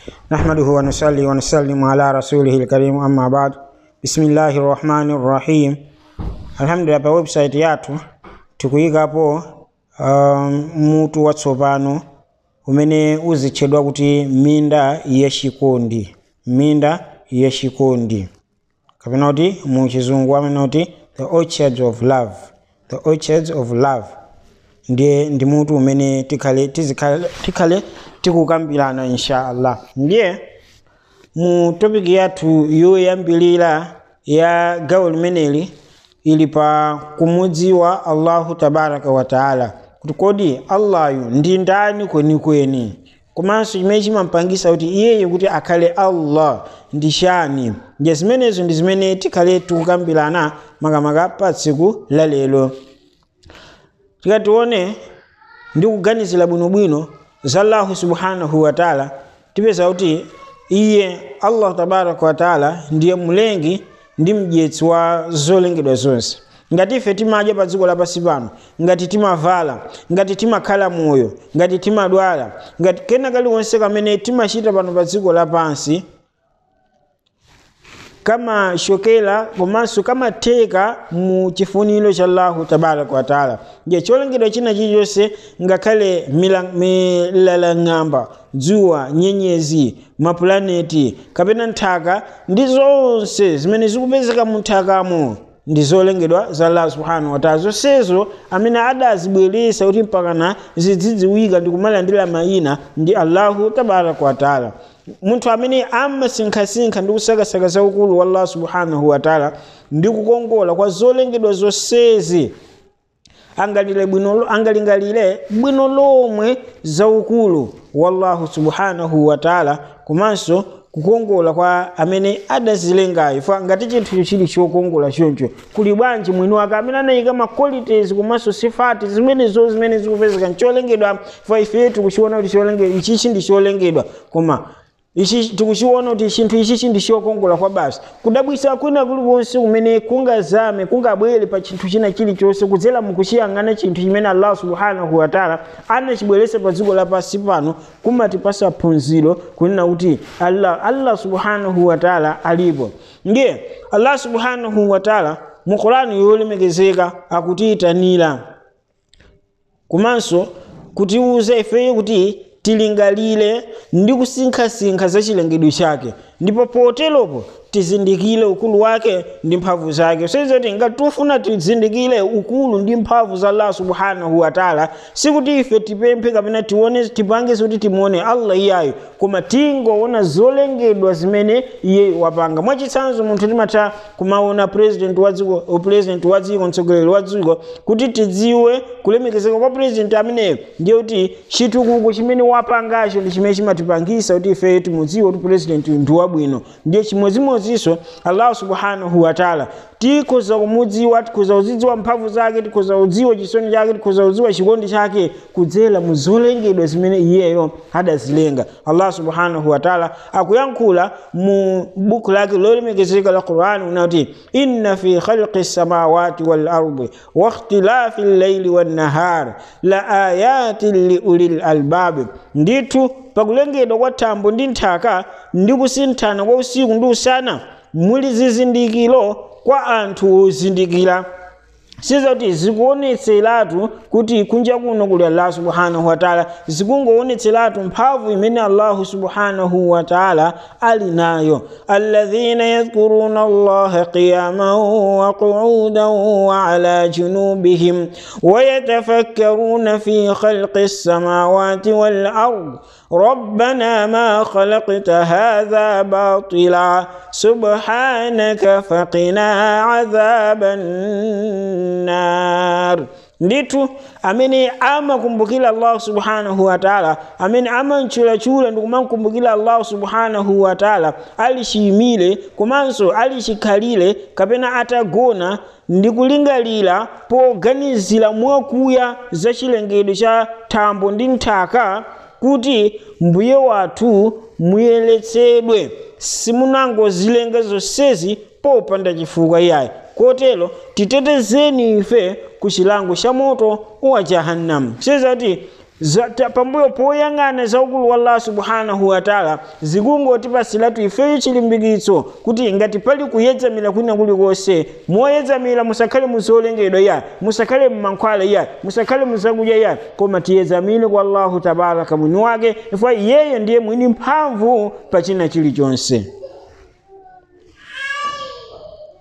نحمده ونصلي ونسلم على رسوله الكريم أما بعد بسم الله الرحمن الرحيم alhamdulillah pa website yathu tikuyikapo um, mutu watsopano umene uzitchedwa kuti minda yachikondi minda yachikondi kapena kuti mu chizungu amene kuti the orchards of love the orchards of love ndiye ndi mutu umene tikhale tizikhale tikhale tikukambirana insha allah ndiye mu topiki yathu yoyambilira ya gawo limeneli ili pa kumudziwa allahu tabaraka wa taala kuti kodi allahu ndi ndani kwenikweni komanso chimene chimampangisa kuti iyeyo kuti akhale allah ndi chani ndiye zimenezo ndi zimene tikhale tikukambirana makamaka pa tsiku la lero tikatione ndi kuganizira bwinobwino za allahu subhanahu wa taala tipeza kuti iye allahu tabaraka wa taala ndiye mulengi ndi mdyetsi wa zolengedwa zonse ngati ife timadya pa dziko lapansi pano ngati timavala ngati timakhala moyo ngati timadwala ngati kena kaliwonse kamene timachita pano pa dziko lapansi kamachokera komanso kamatheka mu chifuniro cha allahu tabaraka wataala ndiye cholengedwa china chilichonse ngakhale milalang'amba dzuwa nyenyezi mapulaneti kapena nthaka ndi zonse zimene zikupezeka mu nthakamo ndi zolengedwa za allah subhanahu wataala zonsezo amene adazibweresa kuti mpakana zidzidziwika ndi kumalandira mayina ndi allahu tabaraka wataala munthu amene amasinkhasinkha ndi kusakasaka zaukulu wa allah subhanahu wataala ndi kukongola kwa zolengedwa zonsezi angalingalire bwino lomwe zaukulu wallahu subhanahu wataala komanso kukongola kwa amene adazilengayo fa ngati chinthu chili chokongola choncho kuli bwanji mwini wake amene anayika ma qualities komanso sifati zimenezo zimene zikupezeka ncholengedwa fa ife tikuchiona kuti cholengedwa ichichi ndi cholengedwa koma ichi tikuchiona kuti chinthu ichichi ndi chokongola kwa basi kudabwisa kwina kulikonse kumene kungazame kungabwere pa chinthu china chilichonse kudzera mukuchiyang'ana chinthu chimene allah subhanahu wataala anachibweresa pa dziko lapansi pano kumatipasa phunziro kunena kuti allah, allah subhanahu wataala alipo ndiye allah subhanahu wataala mu qurani yolemekezeka akutiyitanira komanso kutiwuza ifeyo kuti tilingalire ndi kusinkhasinkha za chilengedwe chake ndipo poteropo tizindikire ukulu wake ndi mphamvu zake sezoti ngati tufuna tizindikire ukulu ndi mphamvu za allah subhanahu wataala sikuti ife tipemphe kapena tione tipange kuti timuone allah iyayo koma tingoona zolengedwa zimene iye wapanga mwachitsanzo munthu timatha kumaona president wa dziko president wa dziko mtsogoleri wa dziko kuti tidziwe kulemekezeka kwa president ameneyo ndiye kuti chitukuko chimene wapangacho ndi chimene chimatipangisa kuti ife timudziwe kuti president ndi wabwino ndiye chimodzimodzinso allah subhanahu wataala tikhoza kumudziwa tikhoza kuzidziwa mphamvu zake tikhoza kudziwa chisoni chake tikhoza kudziwa chikondi chake kudzera mu zolengedwa zimene iyeyo adazilenga allah subhanahu wataala akuyankhula mu buku lake lolemekezeka la qurani unati inna fi khalqi samawati wal ardi wa ikhtilafi llaili wannahar la ayatin liulil albabi ndithu pakulengedwa kwa thambo ndi nthaka ndi kusinthana kwa usiku ndi usana muli zizindikiro kwa anthu ozindikira sizoti zikuonetseratu kuti kunja kuno kuli allah subhanahu wataala zikungoonetseratu mphamvu imene allahu subhanahu wataala ali nayo alladhina yadhkuruna allaha qiyaman wa qu'udan wa ala junubihim ويتفكرون في خلق السماوات والأرض ربنا ما خلقت هذا باطلا سبحانك فقنا عذاب النار ndithu amene amakumbukira allahu subhanahu wataala amene amantchulachula ndi kumankumbukira allahu subhanahu wataala ali chiyimire komanso ali chikhalire kapena atagona ndi kulingalira poganizira mwakuya za chilengedwe cha thambo ndi nthaka kuti mbuye wathu muyeretsedwe simunangozilenga zonsezi popanda chifukwa iyayi kotero titetezeni ife ku chilango cha moto wa jahannam sizati pambuyo poyang'ana za ukulu wa allah subhanahu wataala zikungotipasilatu ifeyo chilimbikitso kuti ngati pali kuyedzamira kwina kulikonse moyedzamira musakhale muzolengedwa ya musakhale mmankhwala ya musakhale muzakudya ya koma tiyedzamire kwa allahu tabaraka mwini wake chifukwa iyeyo ndiye mwini mphamvu pa china chilichonse